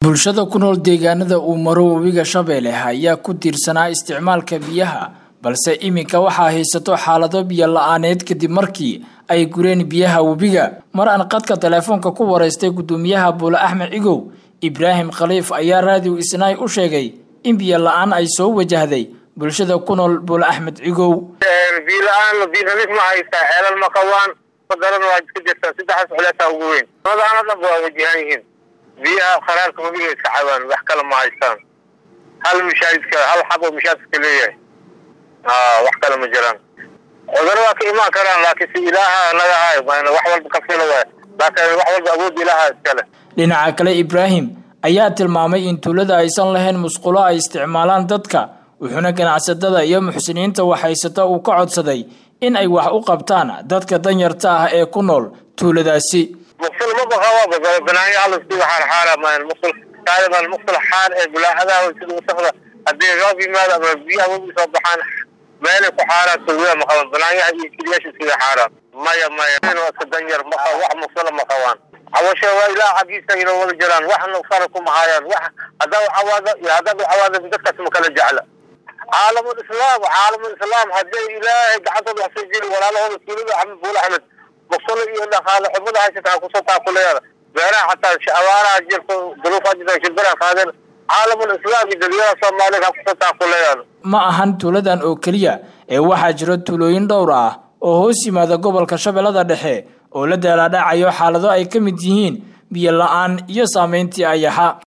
bulshada ku nool deegaanada uu maro webiga shabeelle ayaa ku tiirsanaa isticmaalka biyaha balse iminka waxaa haysato xaalado biyo la-aaneed kadib markii ay gureen biyaha webiga mar aan qadka teleefoonka ku waraystay gudoomiyaha buule axmed cigow ibraahim khaliif ayaa raadiw isnaay u sheegay in biyo la-aan ay soo wajahday bulshada ku nool buule axmed cigow biyo la-aan biyo nadiif ma haystaa ceelal ma qabaan daran waa iska jirtaa saddexdaas culeesaa ugu weyn madaana dhanba waa wajahan yihiin biyaha kharaarka webiga iska cabaan wax kale ma haystaan hal mishaadidka hal xab oo mishaadidka leeyahay wax kale ma jiraan cudurro waa ka imaan karaan laakiin si ilaaha naga hayo wax walba ka fila waay laakiin wax walba awood ilaaha iskale dhinaca kale ibraahim ayaa tilmaamay in tuulada aysan lahayn musqulo ay isticmaalaan dadka wuxuuna ganacsatada iyo muxsiniinta waxhaysata uu ka codsaday in ay wax u qabtaan dadka danyarta ah ee ku nool tuuladaasi muqsul ma baqaa banaanyo halasku xaarxaara maan muqsul taaliban muqsul xaar ee bulaacadaha sida wasaqda haddii roob yimaado ama biyaha webi soo baxaan meelay ku xaaraan tuulada ma qaban banaanyaha iyo kiliyaasha sida xaaraan maya maya iska danyar ma qabo wax muqsula ma qabaan cawasho waa ilaah xaggiisa inoo wada jiraan wax nuqsana kuma hayaan wax haddaa cawaado iyo haddaad cawaado dadkaas ma kala jecla caalamul islaam caalamul islaam hadday ilaahay gacantooda wax soo jeli walaalahooda tuulada axmed buul axmed muqsulo iyo dhaqaale xumada haysata kusoo taakuleeda beeraha xataa abaaraha jirto duruufa jirta shibara qaadeen caalamul islaam iyo dadweynaha soomaaliyeed ha kusoo taakuleeyaan ma ahan tuuladan oo keliya ee waxaa jira tuulooyin dhowr ah oo hoos yimaada gobolka shabeellada dhexe oo la daalaadhacayo xaalado ay ka mid yihiin biyo la-aan iyo saameyntii ayaxa